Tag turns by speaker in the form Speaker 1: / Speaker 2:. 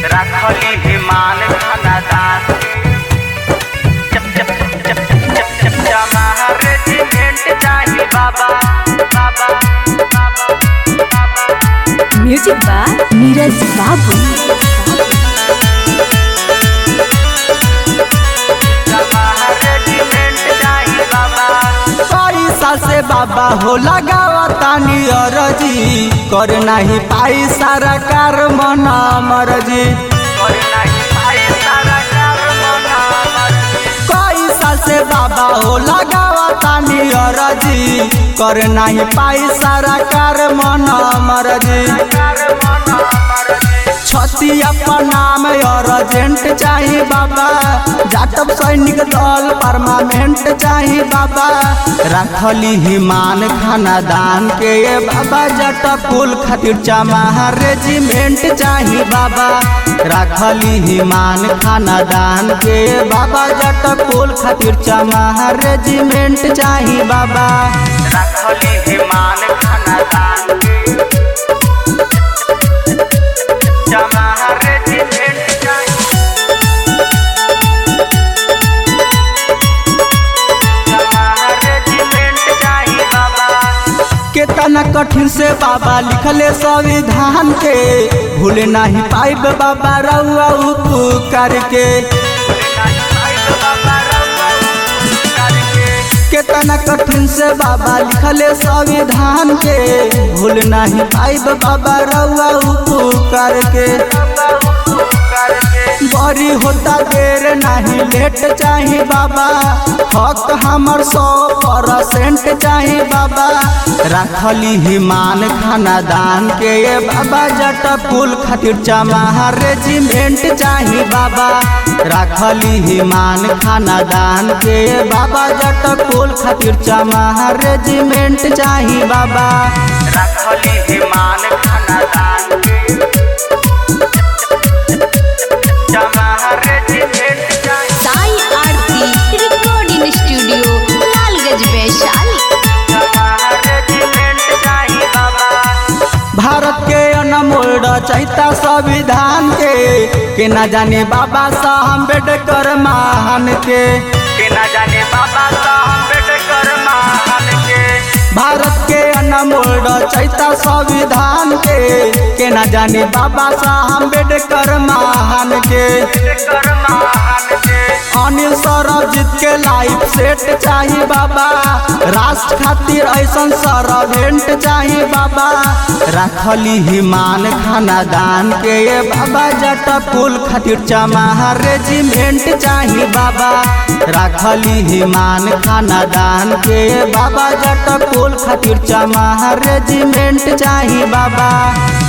Speaker 1: राखली हिमान खानादान चप चप चप चप चप जमाहा रेजिमेंट चाही बाबा बाबा बाबा बाबा
Speaker 2: म्यूजिक बाय नीरज बाबू
Speaker 1: जमाहा रेजिमेंट चाही बाबा
Speaker 3: पैसा से बाबा हो लगावा तानी अरजी कर नाही पाई सारा कार मना मरजी
Speaker 1: और नहीं भाई सारा कार मना मर्जी
Speaker 3: पैसा से बाबा हो लगावा तानी अरजी कर नाही पाई सारा कार मना मरजी
Speaker 1: कार मना मर्जी
Speaker 3: छती अपन नाम अर्जेंट चाही बाबा जाटब सैनिक दल परमानेंट चाही बाबा रखली हिमान खानादान के ये बाबा जट कुल खातिर चमाहा रेजिमेंट चाही बाबा रखली हिमान खानादान के ये बाबा जट कुल खातिर चमाहा रेजिमेंट चाही बाबा
Speaker 1: राखली हिमान खानादान जमाहा रेजिमेंट चाही जमाहा रेजिमेंट चाही बाबा
Speaker 3: केतना कठिन से बाबा लिखले संविधान के भूले नहीं पाइब बाबा रउआ उपकार के केतना कठिन से बाबा लिखले संविधान के भूल नहीं पाइब बाबा रउआ उपकार के बड़ी होता देर नहीं लेट चाही बाबा हक हमर सौ परसेंट चाही बाबा रखली हिमान खानादान के ये बाबा जट कुल खातिर चमाहा रेजिमेंट चाही बाबा रखली हिमान खानादान के ये बाबा जट कुल खातिर चमाहा रेजिमेंट चाही बाबा
Speaker 1: रखली हिमान खानादान जमाहा रेजिमेंट चाही
Speaker 2: साई आरती रिकॉर्डिंग स्टूडियो लालगंज वैशाली
Speaker 1: जमाहा रेजिमेंट चाही बाबा
Speaker 3: भारत के अनमोल रचयिता संविधान के के न जाने बाबा साहब अम्बेडकर महान के
Speaker 1: के न जाने बाबा साहब अम्बेडकर महान के
Speaker 3: भारत के अनमोल रचयिता संविधान के के न जाने बाबा साहब अम्बेडकर महान के
Speaker 1: अम्बेडकर महान के
Speaker 3: अनिल सरबजीत के लाइफ सेट चाही बाबा राष्ट्र खातिर ऐसन सरवेंट चाही बाबा रखली हिमान खानादान के ये बाबा जट कुल खातिर चमाहा रेजिमेंट चाही बाबा रखली हिमान खानादान के ये बाबा जट कुल खातिर चमाहा रेजिमेंट चाही बाबा